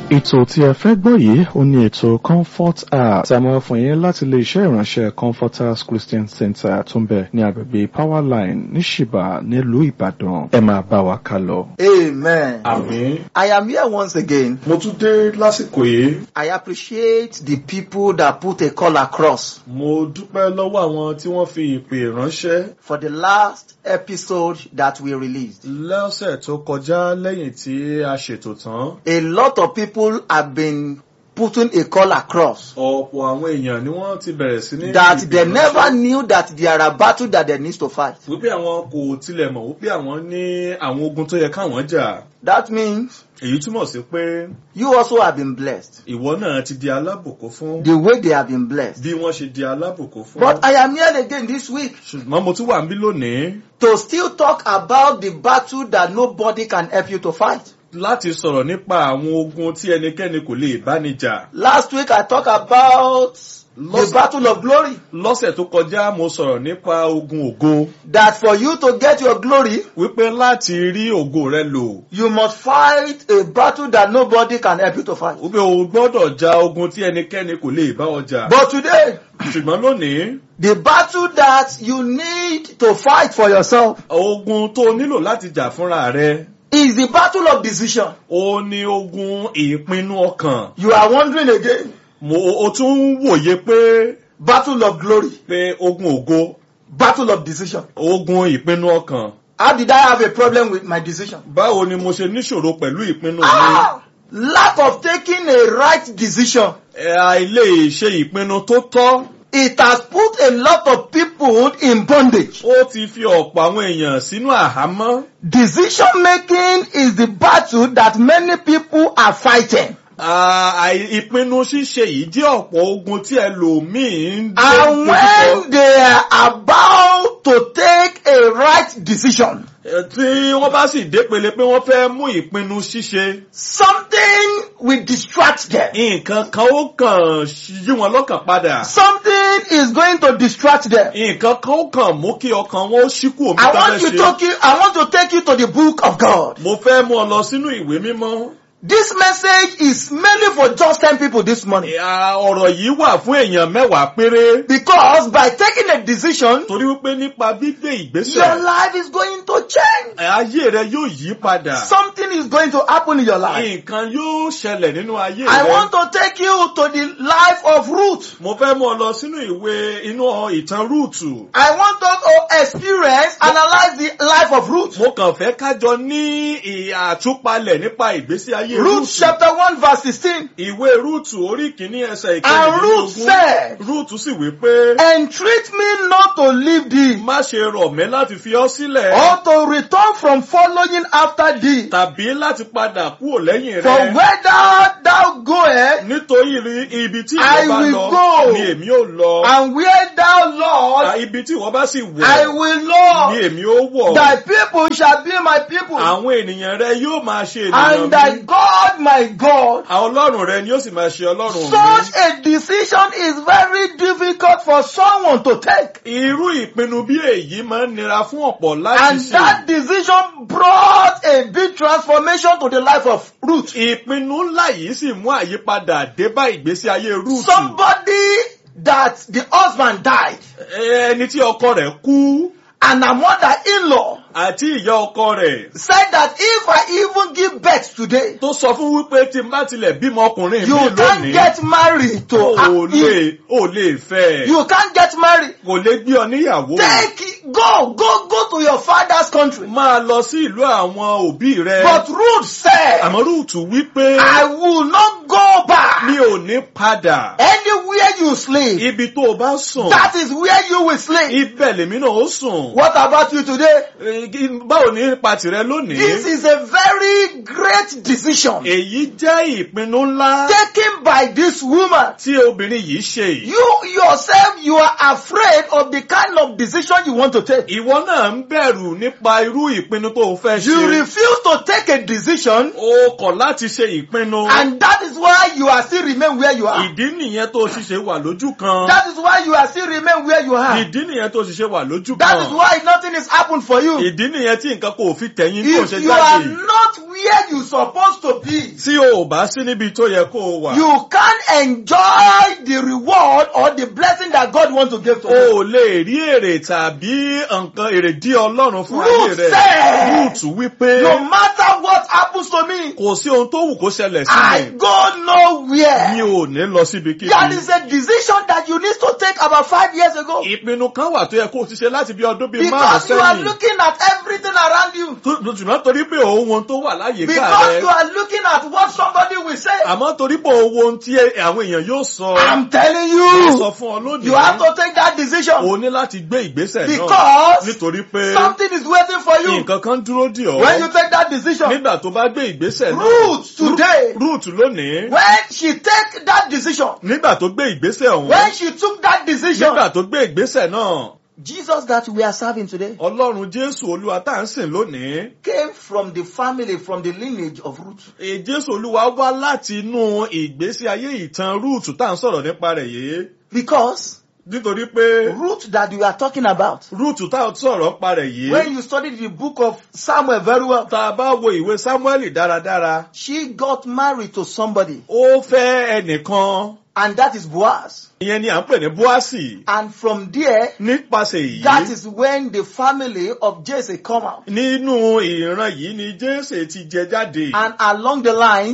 ètò tí ẹ fẹ́ gbọ́ yìí ó ní ètò comfort hour tí a máa fún yín láti ilé iṣẹ́ ìránṣẹ́ comforters christian center tó ń bẹ ní agbègbè power line ní ṣìbà nílùú ìbàdàn ẹ máa bá wa ká lọ. Amen. Àmín. I am here once again. Mo tún dé lásìkò yìí. I appreciate the people that put a call across Mo dúpẹ́ lọ́wọ́ àwọn tí wọ́n fi ìpè ránṣẹ́ for the last episode that we released. lọ́sẹ̀ tó kọjá lẹ́yìn tí a ṣètò tán. A lot of people have been putting a call across Ọ̀pọ̀ àwọn èèyàn ni wọ́n ti bẹ̀rẹ̀ sí ní. that ìpè they ránṣẹ́. never knew that there are battles that they need to fight. Wípé àwọn kò tilẹ̀ mọ̀ wípé àwọn ní àwọn ogun tó yẹ káwọn jà. That means Èyí túmọ̀ sí pé you also have been blessed ìwọ náà ti di alábùkún fún the way they have been blessed. bí wọ́n ṣe di alábùkún fún. But I am here again this week Ṣùgbọ́n mo tún wà níbí lónìí to still talk about the battle that nobody can help you to fight. láti sọ̀rọ̀ nípa àwọn ogun tí ẹnikẹ́ni kò lè bá ní jà. Last week I talked about the Lost- battle of glory. lọ́sẹ̀ tó kọjá mo sọ̀rọ̀ nípa ogun ògo That for you to get your glory, wípé láti rí ògo rẹ lò you must fight a battle that nobody can help you to fight. wípé o gbọ́dọ̀ ja ogun tí ẹnikẹ́ni kò lè bá ọ jà. But today, ṣùgbọ́n lónìí the battle that you need to fight for yourself ogun tó o nílò láti jà fúnra rẹ is the battle of decision. ó ní ogun ìpinnu ọkàn. You are wondering again, mo o tún ń wòye pé battle of glory, pé ogun ògo battle of decision. ogun ìpinnu ọkàn. How did I have a problem with my decision? báwo ni mo ṣe níṣòro pẹ̀lú ìpinnu mi. Ah, lack of taking a right decision. ẹ àìlè ṣe ìpinnu tó tọ́. It has put a lot of people in bondage. ó ti fi ọ̀pọ̀ àwọn èèyàn sínú àhámọ́. Decision making is the battle that many people are fighting. Ah, àì- ìpinnu ṣíṣe yìí jẹ́ ọ̀pọ̀ ogun tí ẹlòmíín ń And when they are about to take a right decision, Eh, tí wọ́n bá sì dépele pé wọ́n fẹ́ mú ìpinnu ṣíṣe something will distract them. nǹkan kan ó kàn yí wọn lọ́kàn padà Something is going to distract them. nǹkan kan ó kàn mú kí ọkàn wọn ó ṣíkú omi I tó want fẹ́ to take ṣe. you, I want to take you to the book of God. mo fẹ́ mú ọ lọ sínú ìwé mímọ́. This message is mainly for just 10 people this morning. Ah, ọ̀rọ̀ yìí wà fún èèyàn mẹ́wàá péré Because by taking a decision, torí wípé nípa gbígbé your ìgbésẹ̀ life is going to change. ayé rẹ yóò yí padà Something is going to happen in your life. nǹkan yóò ṣẹlẹ̀ nínú ayé I rẹ. want to take you to the life of Ruth. mo fẹ́ mú ọ lọ sínú ìwé inú ìtàn rúùtù. I want us to experience, analyze the life of Ruth. mo kàn fẹ́ kájọ ní àtúpalẹ̀ nípa ìgbésí ayé Ruth rúùtù. chapter 1 verse 16. ìwé rúùtù orí kìíní ẹsẹ̀ And Ruth ìkẹrìndínlógún. said, rúùtù sì wí pé Entreat me not to leave thee, má ṣe rọ̀ mí láti fi ọ́ sílẹ̀ or to return from following after thee. tàbí láti padà kúrò lẹ́yìn For rẹ. whether thou goest, nítorí rí ibi tí I ìwọ bá will lọ go. ni èmi ò lọ. and where thou À, Lord, ibi tí ìwọ bá sì I wọ̀ will ni Lord. èmi ó wọ̀. Thy people shall be my people, àwọn ènìyàn rẹ yóò máa ṣe ènìyàn and thy mi. God my God. àwọn ọlọ́run rẹ ni ó sì máa ṣe ọlọ́run mi. Such a decision is very difficult for someone to take. irú ìpinnu bí èyí máa ń nira fún ọ̀pọ̀ láti And ṣe. that decision brought a big transformation to the life of Ruth. ìpinnu ńlá yìí sì mú àyípadà dé bá ìgbésí ayé rúùtù. Somebody that the husband died ẹni tí ọkọ rẹ̀ kú and her mother-in-law àti ìyá ọkọ rẹ̀ said that if I even give birth today, tó sọ fún wípé tí n bá tilẹ̀ bímọ ọkùnrin you mi can't lónìí get married to ò her. lè ò lè fẹ́ ẹ̀. You can't get married. kò lè gbé ọ níyàwó. Take it, go, go, go to your father's country. máa lọ sí ìlú àwọn òbí rẹ. But Ruth said, àmọ́ rúùtù wípé I will not go back. mi ò ní padà. Anywhere you sleep, ibi tó o bá sùn that is where you will sleep. ibẹ̀ lèmi náà ó sùn. What about you today? Eh, báwo ní ipa tìrẹ This lónìí. is a very great decision èyí jẹ́ ìpinnu ńlá taken by this woman. tí obìnrin yìí ṣe yìí. You yourself, you are afraid of the kind of decision you want to take. ìwọ náà ń bẹ̀rù nípa irú ìpinnu tó o fẹ́ You ṣe. refuse to take a decision o kọ̀ láti ṣe ìpinnu. and that is why you are still remain where you are. ìdí nìyẹn tó o ṣiṣẹ́ ṣe wà lójú kan. That is why you are still remain where you are. ìdí nìyẹn tó sì ṣe wà lójú That is kan. why nothing is happened for you. ìdí nìyẹn tí nǹkan kò fi tẹ̀yìn tó If ṣe you are jáde. not where you supposed to be, tí o ò bá sí níbi tó yẹ kó o wà. you can't enjoy the reward or the blessing that God wants to give to o you. ò lè rí èrè tàbí nǹkan èrèdí ọlọ́run fún ayé Ruth rẹ̀. said, Ruth wípé No matter what happens to me, kò sí ohun tó wù kó ṣẹlẹ̀ sí I mi. go mi nowhere. ò ní lọ síbi kíbi. That is a decision that you need to take about five years ago. ìpinnu kan wà tó yẹ kó o ti ṣe láti bí ọdún bíi márùn Because you are sẹ́yìn. looking at everything around you. Tó- ṣùgbọ́n torí pé òun ohun tó wà láyìíká Because rẹ̀. you are looking at what somebody will say. àmọ́ torí pé òun ohun tí àwọn èèyàn yóò sọ. I'm telling wọ́n sọ you, fún ọ lónìí. you have to take that decision. o ní láti gbé ìgbésẹ̀ náà. Because nítorí pé Something is waiting for you. nǹkan kan dúró dì ọ́. When you take that decision, nígbà tó bá gbé ìgbésẹ̀ náà. Ruth today, Ruth lónìí. when she take that decision, nígbà tó gbé ìgbésẹ̀ ọ̀hún. when she took that decision, nígbà tó gbé ìgbésẹ̀ náà. Jesus that we are serving today ọlọ́run jésù olúwa tá à ń sìn lónìí. came from the family, from the lineage of Ruth. Èè jésù olúwa wá láti inú ìgbésí ayé ìtàn Ruth tá à ń sọ̀rọ̀ nípa rẹ̀ yìí. Because nítorí pé Ruth that we are talking about, Ruth tá à ń sọ̀rọ̀ nípa rẹ̀ yìí. when you study the book of Samuel very well, tá a bá wo ìwé Sámúẹ́lì dáradára. she got married to somebody, ó fẹ́ ẹnìkan. and that is Boaz. ìyẹn ni à ń pè ní Bóásì. And from there, nípasẹ̀ that èyí. is when the family of Jesse come out. nínú ìran yìí ni Jésè ti jẹ jáde. And along the line,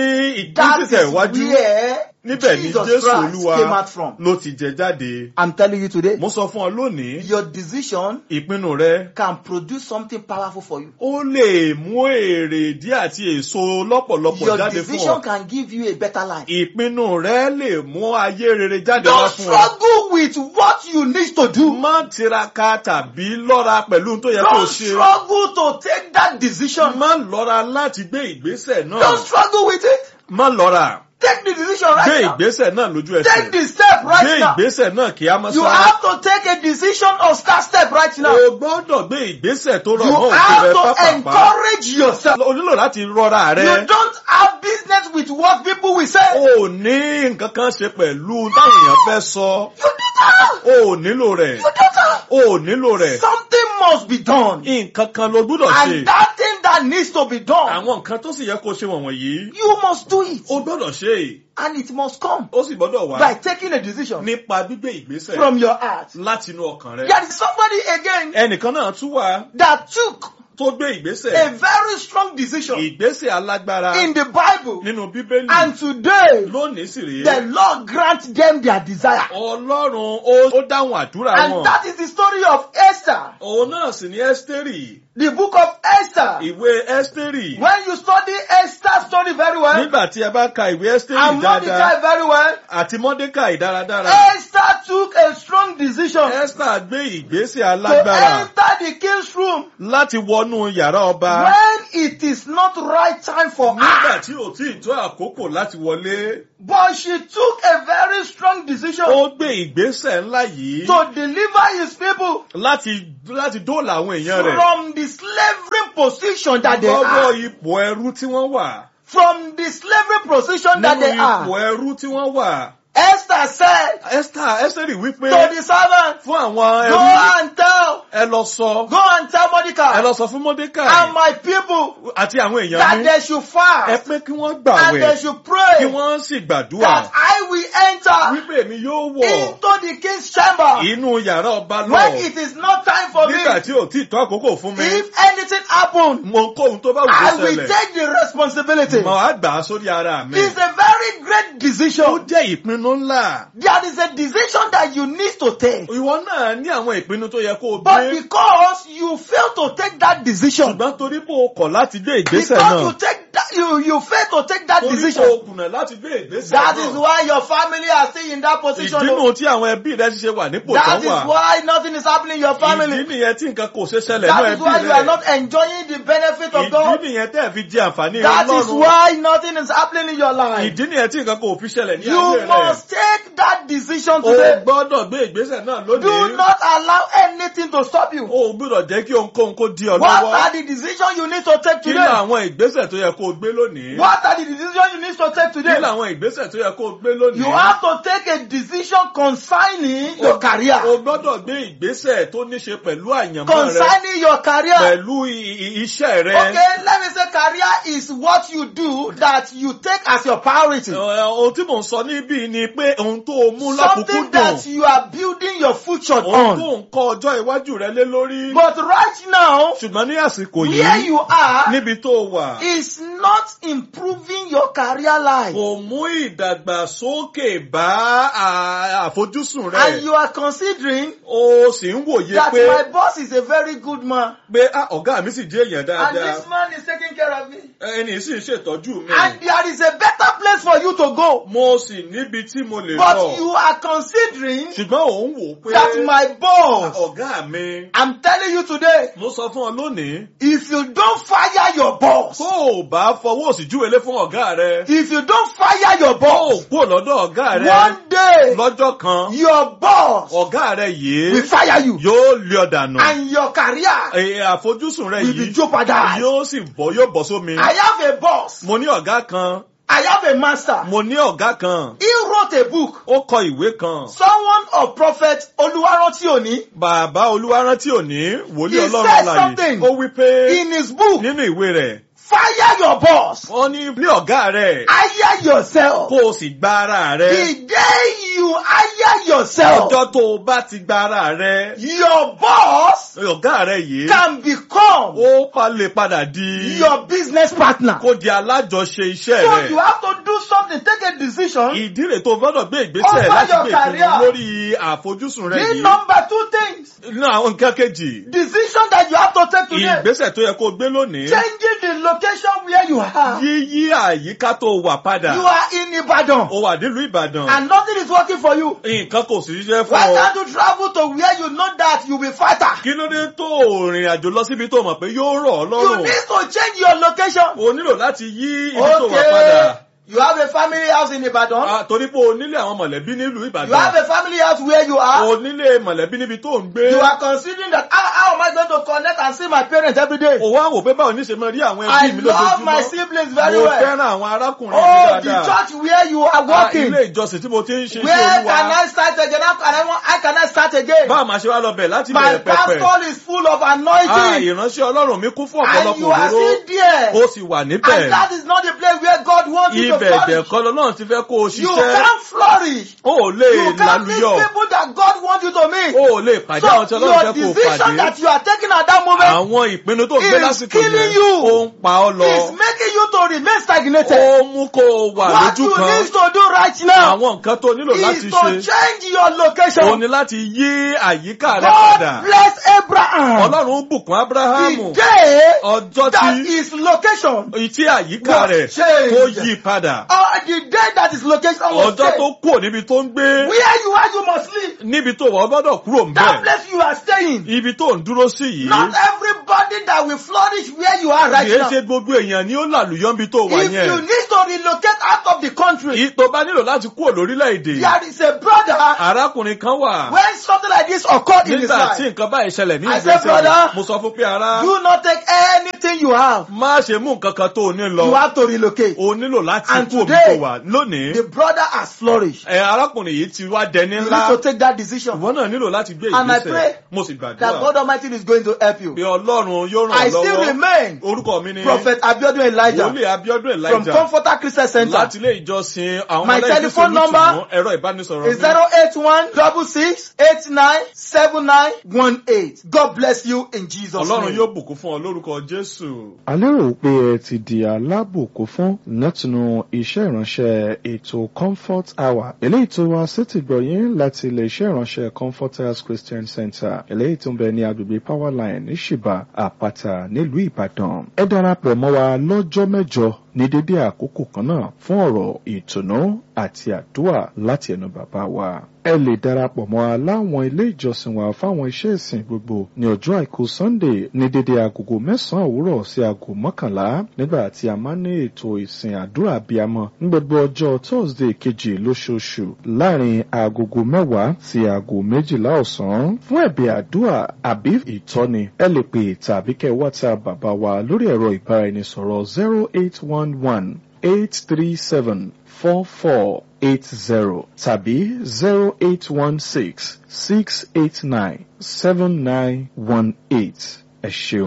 ní that ìgbésẹ̀ is iwájú. where níbẹ̀ ni Jesus Jésù Christ olúwa came out from. ló ti jẹ jáde. I'm telling you today, mo sọ fún ọ lónìí. your decision ìpinnu rẹ. can produce something powerful for you. ó lè mú èrè díẹ̀ àti èso lọ́pọ̀lọpọ̀ Your jáde fún decision ọ. can give you a better life. ìpinnu rẹ lè mú ayé rere jáde wá Don't fún ọ. struggle with what you need to do. má tiraka tàbí lọ́ra pẹ̀lú ohun tó yẹ kó o Don't ṣe. struggle to take that decision. má lọ́ra láti gbé ìgbésẹ̀ Don't náà. struggle with it. má lọ́ra. Take the decision gbé right now. ìgbésẹ̀ náà lójú Take ẹsẹ̀. the step gbé right now. ìgbésẹ̀ náà kí á má You sára. have to take a decision or start step right now. o gbọ́dọ̀ gbé ìgbésẹ̀ tó rọ̀ You mọ́ òfin rẹ have to pápápá. encourage yourself. o nílò láti rọra You rẹ. don't have business with what people will say. o ò ní nǹkan kan ṣe pẹ̀lú táwọn èèyàn fẹ́ sọ. You don't have. o ò nílò rẹ̀. You don't have. o ò nílò rẹ̀. Something must be done. nǹkan kan ló gbọ́dọ̀ ṣe. And that thing that needs to be done, àwọn nǹkan tó sì yẹ kó ṣe wọ̀nyí. you must do it. o gbọ́dọ̀ ṣe. And it must come ó sì gbọ́dọ̀ wá. by taking a decision nípa gbígbé ìgbésẹ̀. from your heart. láti inú ọkàn rẹ. There is somebody again ẹnìkan náà tún wà that took tó gbé a ìgbésẹ̀. very strong decision ìgbésẹ̀ alágbára in the Bible. nínú bíbélì. And today, lónìí sì rèé. the Lord grant them their desire. ọlọ́run ó ó dáhùn àdúrà wọn. And that is the story of Esther, òun náà sì ní ẹ́stérì. the book of Esther. ìwé ẹ́stérì. When you study Esther's story very well, nígbà tí ẹ bá ka ìwé ẹ́stérì and dáadáa Mordecai very well, àti mọ́dékàì dáradára. Esther took a strong decision ẹ́stà gbé ìgbésẹ̀ to alágbára enter the king's room láti wọnú yàrá ọba. when it is not right time for nígbà her. tí ò tí ì tó àkókò láti wọlé. But she took a very strong decision ó gbé ìgbésẹ̀ ńlá yìí to deliver his people láti láti dóòlà àwọn èèyàn rẹ̀. from the slavery position that they lọ́wọ́ are. ipò ẹrú tí wọ́n wà. From the slavery position that nínú they ipò are. ẹrú tí wọ́n wà. Esther said Esther Esther wípé to the servant, fún àwọn go ẹrú and tell, ẹ lọ sọ go and tell ẹ Mordecai lọ sọ fún Mordecai and my people àti àwọn èèyàn that mi they should ẹ fast pé kí wọ́n and they gbàwẹ̀ should kí pray wọ́n sì gbàdúrà that I will enter wípé èmi yóò wọ̀ into the king's chamber inú yàrá ọba when lọ it is not time for me. nígbà tí ò tí ì tó àkókò fún mi If anything happen, mo kó ohun tó bá wù I kó will ṣẹlẹ̀ take the responsibility. mo á gbà á sórí ara mi. It's a very great ó decision. jẹ́ ìpinnu ńlá. There is a decision that you need to take. ìwọ náà ní àwọn ìpinnu tó yẹ kó o But gbé because you fail to take that decision, ṣùgbọ́n torí pé o kọ̀ láti gbé because ìgbésẹ̀ you náà take that, you, you fail to take that torí pé o decision, kùnà láti gbé ìgbésẹ̀ that is náà. why your family are still in that position. ìdínú tí àwọn ẹbí rẹ ti ṣe wà nípò That tán is wà. why nothing is happening in your ìdí family. nìyẹn tí nǹkan kò ṣe ṣẹlẹ̀ ní That is ẹbí why you are rẹ. not enjoying the benefit of ìdí God. nìyẹn tẹ́ ẹ̀ fi jẹ àǹfààní That is ọlọ́run. why nothing is happening in your life. ìdí nìyẹn tí nǹkan kò fi ṣẹlẹ̀ ní ayé You rẹ. must take that decision o today. gbọ́dọ̀ gbé ìgbésẹ̀ náà Do lónìí. not allow anything to stop you. o gbọ́dọ̀ jẹ́ kí ohunkóhun kó di ọ What lọ́wọ́. are the decisions you need to take kí ni today? àwọn ìgbésẹ̀ tó yẹ kó o gbé lónìí. What are the decisions decision you need to take kí today? làwọn ìgbésẹ̀ tó yẹ kó o gbé lónìí. You have to take a decision concerning your career. o gbọ́dọ̀ gbé ìgbésẹ̀ tó ní ṣe pẹ̀lú àyànmọ́ rẹ Concerning your career. pẹ̀lú i- i- iṣẹ́ rẹ. Okay, let me say career is what you do that you take as your priority. Ẹ, ohun tí mò ń sọ níbí ni pé ohun tó o mú Something lákòókò that dùn you are building your future ohun tó on. ń kọ́ ọjọ́ iwájú rẹ lé lórí. But right now, ṣùgbọ́n ní àsìkò where yìí you are níbi tó o wà is not improving your career life. kò mú ìdàgbàsókè bá à- àfojúsùn rẹ. And you are considering o sì ń wòye that pé my boss is a very good man. pé ah, ọ̀gá mi sì jẹ́ èèyàn And dáadáa this man is taking care of me. ẹni sì ń ṣètọ́jú mi. And there is a better place for you to go. mo sì níbi tí mo lè But lọ. you are considering ṣùgbọ́n òun wò pé that my boss, ọ̀gá mi. I'm telling you today, mo sọ fún ọ lónìí. if you don't fire your boss, tó o bá fọwọ́ òsì júwèlé fún ọ̀gá rẹ. if you don't fire your tó o boss, kúrò lọ́dọ̀ ọ̀gá rẹ. one day lọ́jọ́ kan your boss ọ̀gá rẹ yìí will fire you yóò lé ọ dànù. and your career Ẹ, àfojúsùn rẹ will be yìí jeopardized. yóò sì bọ́ yóò bọ́ sómi. I have a boss. mo ní ọ̀gá kan I have a master. mo ní ọ̀gá kan He wrote a book. ó kọ ìwé kan. Someone of prophet Oluwaranti Oni bàbá olúwarántí òní wòlíì He ọlọ́run said àlàyé something. ó wí pé in his book, nínú ìwé rẹ̀ fire your boss. wọ́n ní ní ọ̀gá rẹ̀ Hire yourself. kó o sì gba ara rẹ̀. The day you hire yourself, ọjọ́ tó o bá ti gba ara rẹ̀ your boss ọ̀gá rẹ̀ yìí can become ó pa lè padà di your business partner. kó di alájọṣe iṣẹ́ So rẹ̀. you have to do something, take a decision. ìdí rẹ̀ tó gbọ́dọ̀ gbé ìgbésẹ̀ Over láti your gbé career. ìpinnu lórí àfojúsùn rẹ̀ The yìí. number two things, nínú àwọn nǹkan kejì decision that you have to take today, ìgbésẹ̀ tó yẹ kó o gbé lónìí. changing the location where you are. yíyí àyíká tó wà padà. You are in Ibadan ó wà nílùú ìbàdàn. and nothing is working for you. nǹkan kò sì ṣiṣẹ́ fún Why ọ. can't you travel to where you know that you'll be fighter? kí ló dé tó o rìn àjò lọ síbi tó mọ̀ pé yóò rọ̀ ọ́ You lọ́rùn. need to change your location. o nílò láti yí ibi tó wà padà. Okay. You have a family house in Ibadan. Ah, torí pé o nílé àwọn mọ̀lẹ́bí nílùú You have ìbàdàn. a family house where you are. o nílé mọ̀lẹ́bí níbi tó ń gbé. You are considering that how, how am I going to connect and see my parents every day? o wá wò pé báwo ní ṣe máa rí àwọn I ẹbí mi love my lójoojúmọ́. siblings very mo well. fẹ́ràn àwọn arákùnrin mi Oh, the dáadáa. church where you are Ah, working. ilé ìjọsìn tí mo ti ń ṣe sí Where can olúwa. I start again? How can I, want- how can I start again? báwo máa ṣe wá lọ bẹ̀ láti My bẹ̀rẹ̀ pẹpẹ. pastor is full of Ah, anointing. ìránṣẹ́ ọlọ́run mi kún fún And ọ̀pọ̀lọpọ̀ you are òróró. still there. ó sì wà níbẹ̀. And that is not the place where God wants you to ibẹ̀ flourish. ẹ̀dẹ̀kọ́ lọ́nà ti fẹ́ kó o You ṣiṣẹ́. can't flourish. o ò lè You can't meet lálùyọ̀. people that God wants you to meet. o ò lè pàdé àwọn tí So ọlọ́run your fẹ́ kó o decision pàdé. that you are taking at that moment àwọn ìpinnu tó gbé is lásìkò killing yẹn you. ó ń pa ọ́ lọ. is making you to remain stagnated. ó mú kó o wà What lójú you kan. need to do right now àwọn nǹkan tó nílò is láti to ṣe. change your o location. ní láti yí àyíká rẹ padà. God bless Abraham. ọlọ́run bùkún ábúráhámù. The day ọjọ́ that tí his location tí àyíká was rẹ̀ changed. tó yí padà. or the day that his location was ọjọ́ changed. tó kúrò níbi tó ń gbé. Where you are, you must leave. níbi tó wà ọ gbọ́dọ̀ kúrò ń That bẹ̀. place you are staying. ibi tó ń dúró sí yìí. Not everybody that will flourish where you are right kìí now. ṣe gbogbo èèyàn ni ó làlùyọ́ níbi tó wà If you yẹn. need to relocate out of the country, Ì- tó bá nílò láti kúrò lórílẹ̀‐èdè. there is a brother arákùnrin kan wà. when something like this occurred in his nígbà tí life. nǹkan báyìí ṣẹlẹ̀ ní I said, ìgbésẹ̀ brother, rẹ̀ mo sọ fún pé ara Do not take anything you have. má ṣe mú nǹkan kan tó o ní You lọ. have to relocate. o nílò láti And kú omi today, tó wà lónìí. The brother has flourished. ẹ arákùnrin yìí ti wá dẹni You ńlá. need to take that decision. ìwọ náà nílò láti gbé And I ìgbésẹ̀. pray mo sì That gbàdúrà God Almighty is going to help you. pé ọlọ́run yóò ràn I ọ́ still lọ́wọ́. remain orúkọ mi ni Prophet Abiodun Elijah wòlíì abiodun from elijah Comforter Christian Center. láti ilé ìjọsìn àwọn My ọmọlẹ́yìn telephone Kristi number Olùtùnú, ẹ̀rọ ìbánisọ̀rọ̀ is zero eight one double six eight nine seven nine one eight. God bless you in Jesus' ọlọ́run name. yóò bùkún fún ọ lórúkọ jésù. a lérò pé ẹ ti di alábòkó fún látinú iṣẹ́ ìránṣẹ́ ètò comfort hour eléyìí tó wá sétí gbọ̀yìn láti ilé iṣẹ́ ìránṣẹ́ comforters christian center eléyìí tó ń bẹ ní agbègbè powerline ní ṣìbà àpáta nílùú ìbàdàn ẹ darapọ̀ mọ́ wa lọ́jọ́ mẹ́jọ ní dédé àkókò kan náà fún ọ̀rọ̀ ìtùnú àti àdúrà láti ẹnu bàbá wa ẹ lè darapọ̀ mọ́ wa láwọn ilé ìjọsìn wa fáwọn iṣẹ́ ìsìn gbogbo ní ọjọ́ àìkú sunday ní dédé agogo mẹ́sàn-án òwúrọ̀ sí aago mọ́kànlá nígbà tí a máa ń ní ètò ìsìn àdúrà abiyamọ ní gbogbo ọjọ́ thursday kejì lóṣooṣù láàrin agogo mẹ́wàá sí aago méjìlá ọ̀sán fún ẹ̀bẹ̀ àdúrà àbí ìtọ́ni ẹ lè pè tàbí kẹ́ whatsapp bàbá wa lórí ẹ̀rọ ìbáraẹnisọ̀rọ̀ zero eight one one eight three seven four four eight zero tàbí zero eight one six six eight nine seven nine one eight ẹ ṣeun.